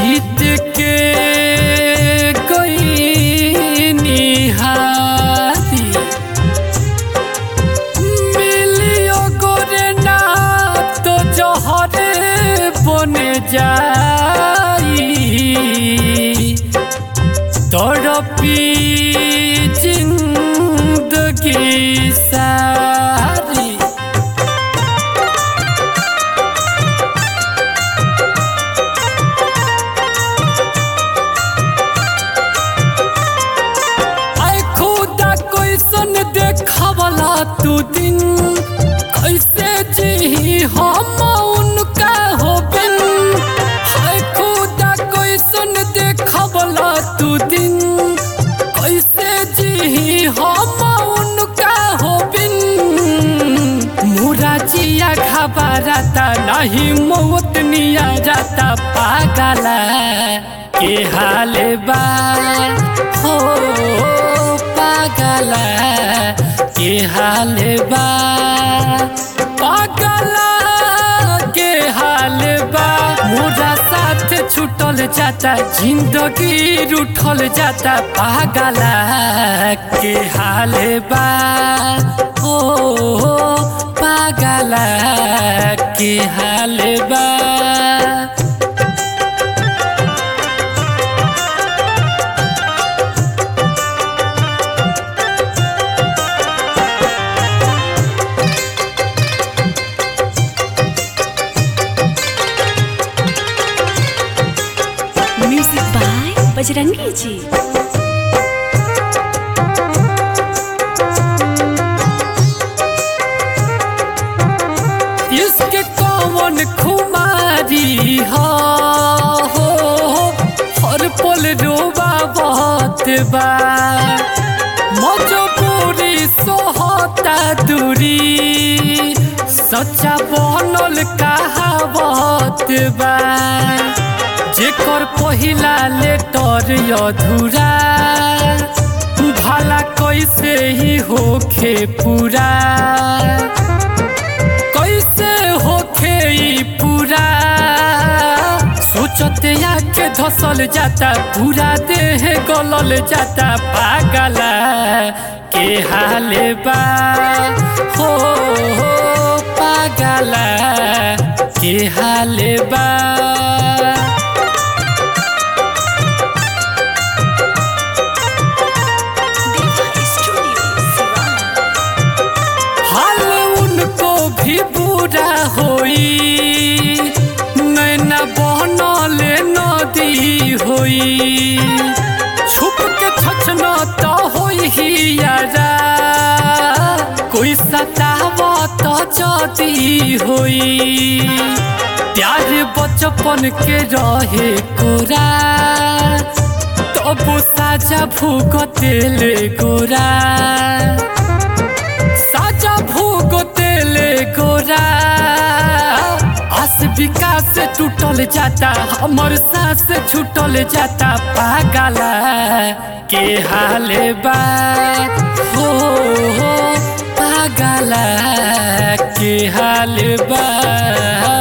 जीत के कोई निहारी मिलियो गोरे ना तो जहरे बने जाई तड़पी जिंदगी सारी आय खुदा कैसन देखवला तू दिन कैसे जी हम उनका हो बिन हाय खुदा कैसन देखवला तू दिन कैसे जी हम उनका हो बिन मुरा जिया घबराता नहीं मौत निया जाता पागला के हाल बा हो पागला के हाल बा पागला के हाल बा मुरा साथ छूटल जाता जिंदगी रूठल जाता पागला के हाल बा ओ पागला के हाल बा म्यूजिक बाय बजरंगी जी इसके कौन खुमारी हो हो हर पल रोबा बहुत बा मजबूरी सोहता दूरी सच्चा बनल कहावत बा जेकर पहिला लेटर अधूरा भला कैसे ही होखे पूरा कैसे होखे ई पूरा सोचते आके धसल जाता पूरा देह गलल जाता पागला के हाल बा हो हो पागला के हाल बा देवा स्टूडियो सिवान हाल उनको भी बुरा होई नैना बहनले नदी होई छुप के छछना तो होई ही यारा कोई सताव तो जदी होई प्यार बचपन के रहे कोरा तब साजा भूगतेले गोरा साजा भूगतेले गोरा आस विकास से टूटल जाता हमर सांस छूटल जाता पागला के हाल बा हो हो पागला के हाल बा